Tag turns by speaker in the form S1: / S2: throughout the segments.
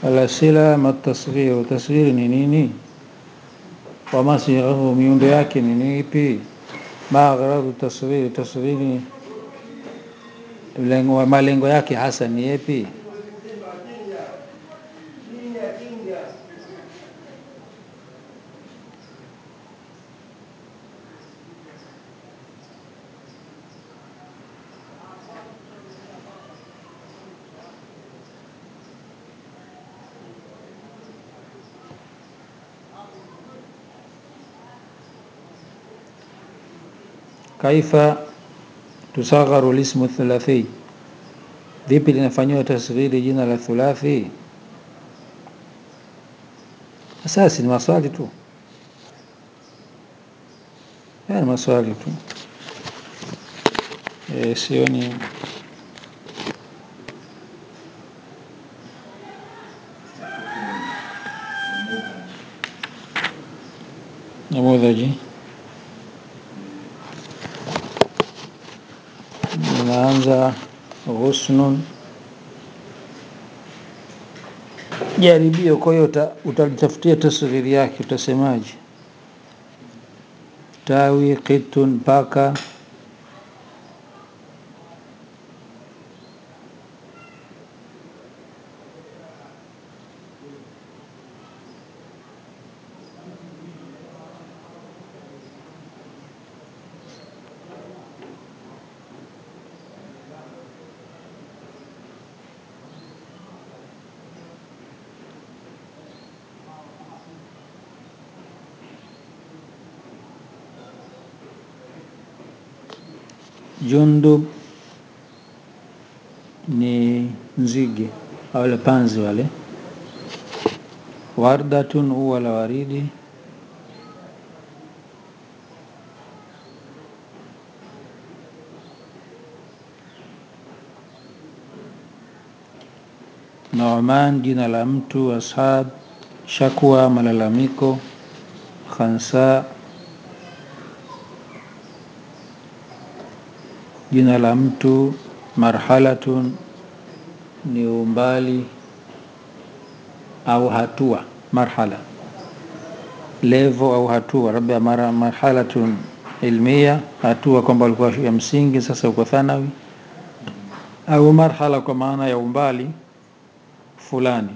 S1: Alasila matasghiru, tasghiri ni nini? Wa masighahu, miundo yake ni nipi? Ma aghradu tasghiri, tasghiri lengo, malengo yake hasa ni yepi? Kaifa tusagharu lismu thulathi, vipi linafanyiwa tasghiri jina la thulathi? Asasi ni maswali tu, haya ni maswali tu e, sioni namudhaji inaanza husnun jaribio. Kwa hiyo uta- utalitafutia tasghiri yake, utasemaje? Tawi, qitun, paka, jundub ni nzige wale panzi wale. Wardatun, ua la waridi. Nu'man, jina la mtu. Ashab, shakwa, malalamiko. Khansa, jina la mtu. Marhalatun, ni umbali au hatua. Marhala, levo au hatua, labda mara marhalatun ilmia, hatua kwamba ulikuwa ya msingi, sasa uko thanawi, au marhala kwa maana ya umbali fulani.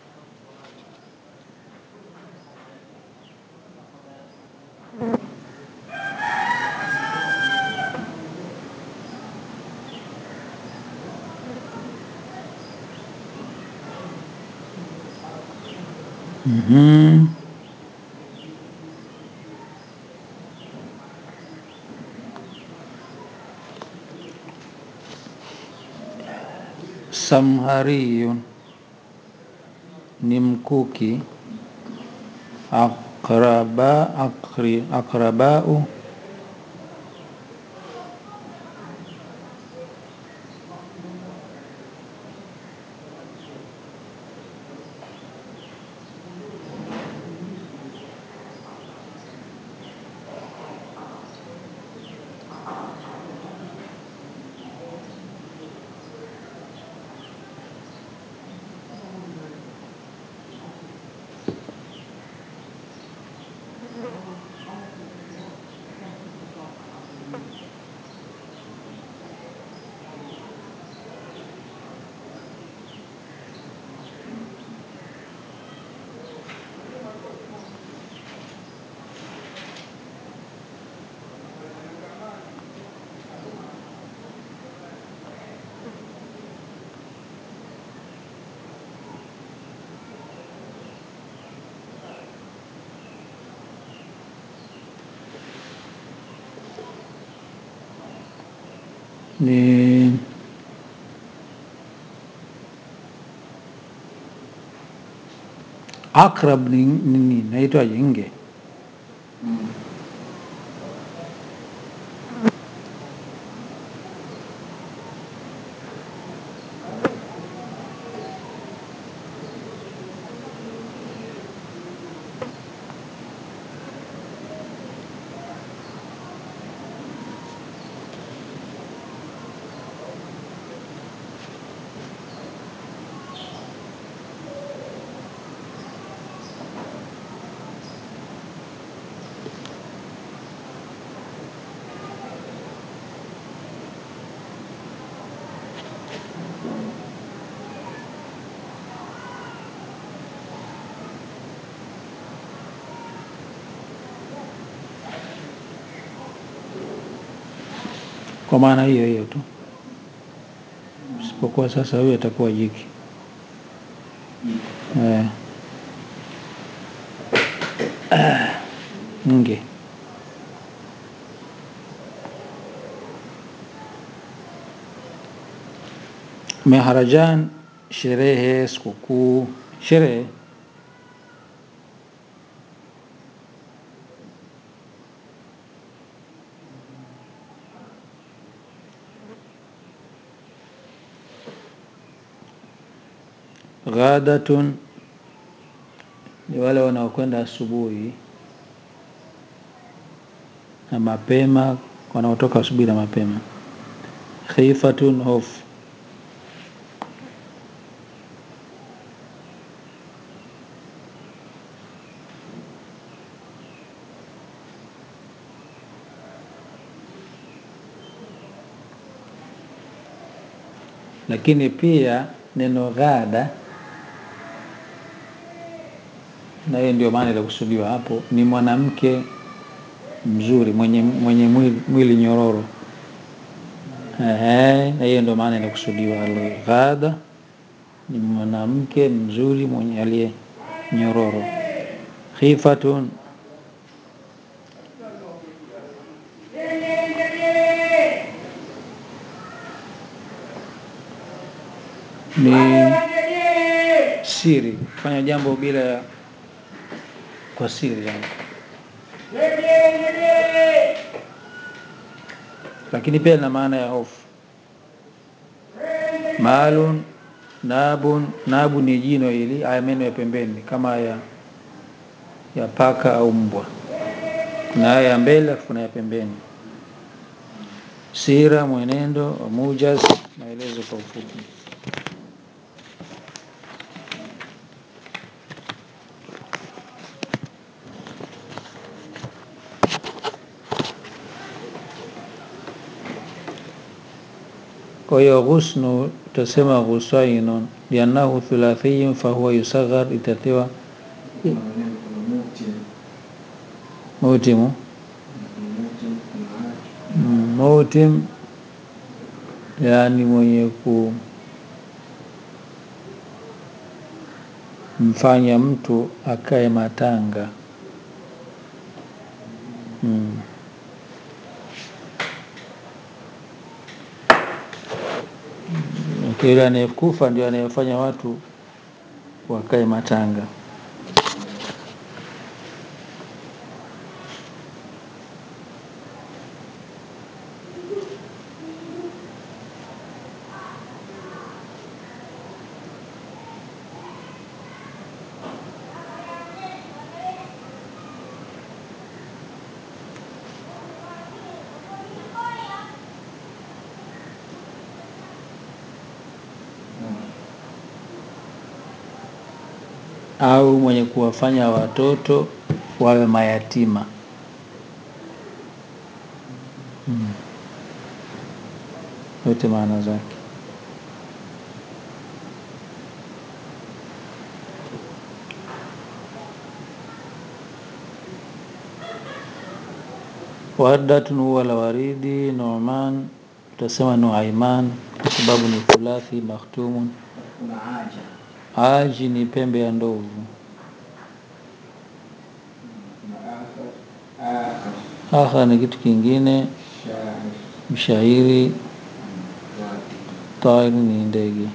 S1: Mhm. Samhariyun ni mkuki. Aqraba, aqri, aqrabau ni akrab ni nini? Naitwaje? Nge kwa maana hiyo hiyo tu, isipokuwa sasa huyo atakuwa jiki eh. nge Meharajan, sherehe, sikukuu, sherehe Ghadatun ni wale wanaokwenda asubuhi na mapema, wanaotoka asubuhi na mapema. Khifatun, hofu. Lakini pia neno ghada, na hiyo ndio maana ilikusudiwa hapo, ni mwanamke mzuri mwenye, mwenye mwili, mwili nyororo. Ehe, na hiyo ndio maana inakusudiwa. Al-ghada ni mwanamke mzuri mwenye aliye nyororo. Khifatun ni siri, kufanya jambo bila ya kwa siri yani. Lakini pia lina maana ya hofu. Maalun nabun, nabu ni jino hili, haya meno ya pembeni kama ya ya paka au mbwa. Kuna haya ya mbele alafu kuna ya pembeni. Sira, mwenendo wa mujaz, maelezo kwa ufupi. Kwa hiyo ghusnu utasema ghusainun liannahu thulathiyun fahuwa yusaghar, itatiwa mutimu Mm, mutim yani mwenye kumfanya mtu akae matanga mm. Yule anayekufa ndio anayefanya watu wakae matanga. au mwenye kuwafanya watoto wawe mayatima mm. yote maana zake. Wardatun huwa la waridi, Nu'man utasema Nuaiman kwa sababu ni thulathi makhtumun.
S2: kuna haja
S1: Aji ni pembe ya ndovu.
S2: kuna akhar akhar
S1: Akha ni kitu kingine.
S2: shair
S1: Mshairi,
S2: wati
S1: tairi ni ndege.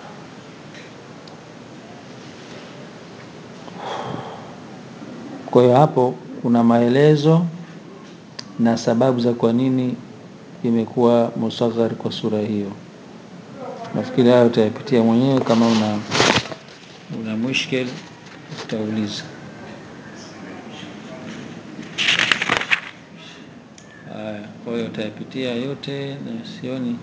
S1: Kwa hiyo hapo kuna maelezo na sababu za kwa nini imekuwa musaghar kwa sura hiyo. Nafikiri hayo utayapitia mwenyewe, kama una una mushkil utauliza. Haya, kwa hiyo utayapitia yote na sioni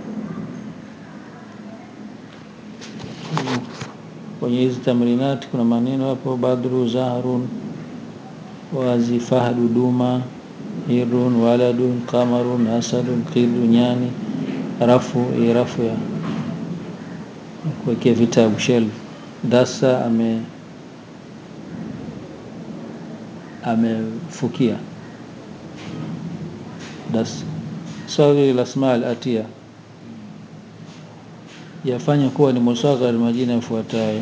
S1: kwenye hizi tamrinati kuna maneno hapo, badru zahrun wazi fahdu duma hirun waladun qamarun asadun qilu nyani rafu hii rafu ya kuwekea vitabu shelf dasa ame amefukia dasa saghir lasma alatia yafanya kuwa ni musaghar majina yafuatayo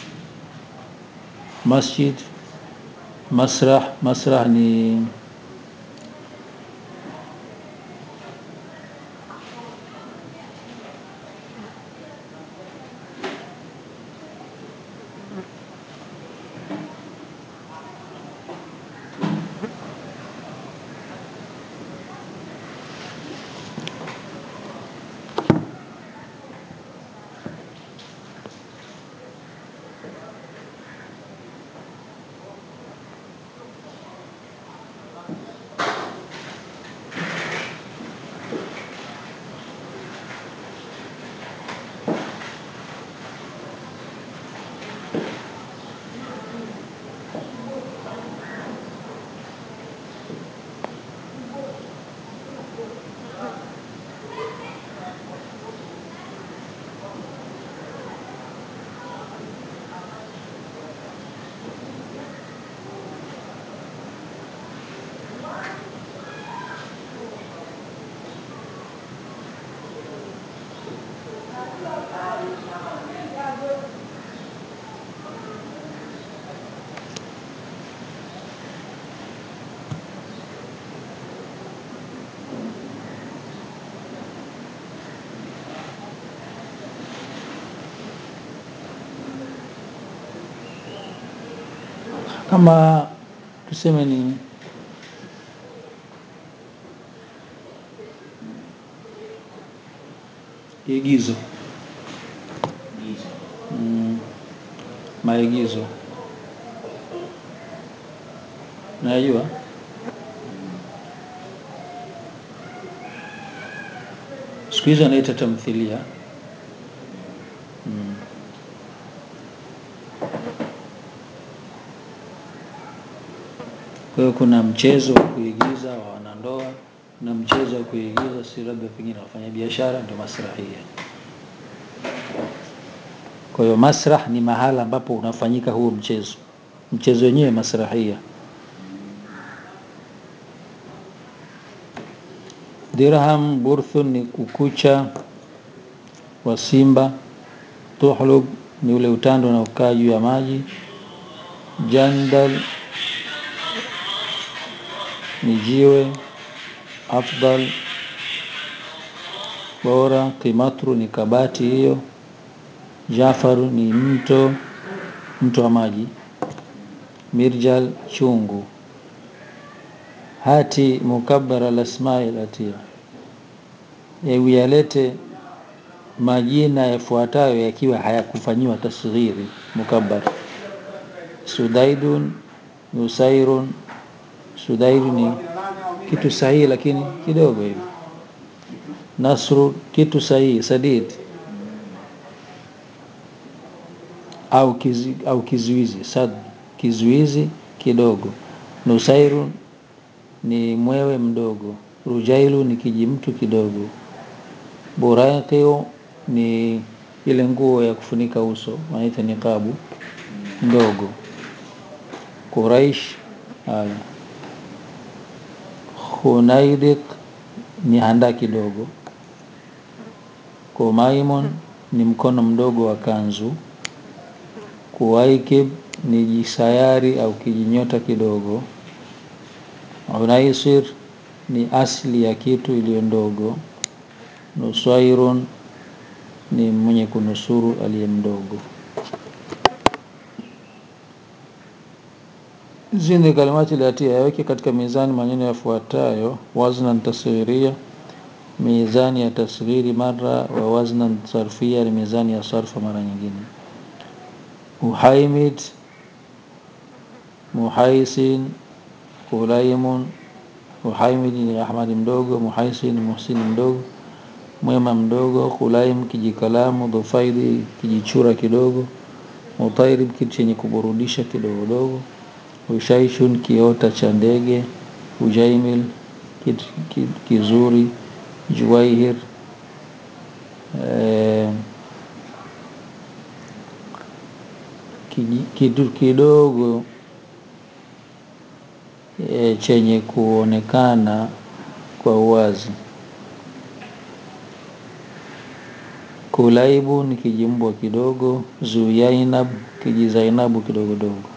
S1: masjid masrah masrah ni kama tuseme ni igizo
S2: gizo
S1: mm, maigizo najua siku hizi anaita tamthilia mm. kwa hiyo kuna mchezo wa kuigiza wa wanandoa na mchezo wa kuigiza si labda pengine wafanya biashara ndio masrahia kwa hiyo masrah ni mahala ambapo unafanyika huo mchezo mchezo wenyewe masrahia dirham burthun ni ukucha wa simba tuhlub ni ule utando unaokaa juu ya maji jandal ni jiwe afdal bora kimatru ni kabati hiyo jafaru ni mto mto wa maji mirjal chungu hati mukabbara lasmai latia hebu yalete majina yafuatayo yakiwa hayakufanyiwa tasghiri mukabbar sudaidun nusairun sudairu ni kitu sahihi lakini kidogo hivi nasru kitu sahihi sadid au, kizi, au kizuizi sad kizuizi kidogo nusairu ni mwewe mdogo rujailu ni kijimtu kidogo buraiqiu ni ile nguo ya kufunika uso wanaita niqabu ndogo quraish haya khunaidik ni handa kidogo kumaimun ni mkono mdogo wa kanzu kuwaikib ni jisayari au kijinyota kidogo unaisir ni asli ya kitu iliyo ndogo nuswairun ni mwenye kunusuru aliye mdogo hizi ni kalimati latia yaweke katika mizani maneno yafuatayo waznan tasghiria mizani ya tasghiri mara wa waznan sarfia ni mizani ya sarfa mara nyingine uhaimid muhaisin kulaimun uhaimid ni ahmadi mdogo muhaisin muhsini mdogo mwema mdogo kulaim kijikalamu dhufaidi kijichura kidogo mutairib kitu chenye kuburudisha kidogo dogo ushaishun kiota cha ndege ujaimil kitu ki- kizuri juwaihir eh, kiji- kitu kidogo e, chenye kuonekana kwa uwazi Kulaibu ni kijimbwa kidogo, Zuyainab kijizainabu kidogo dogo.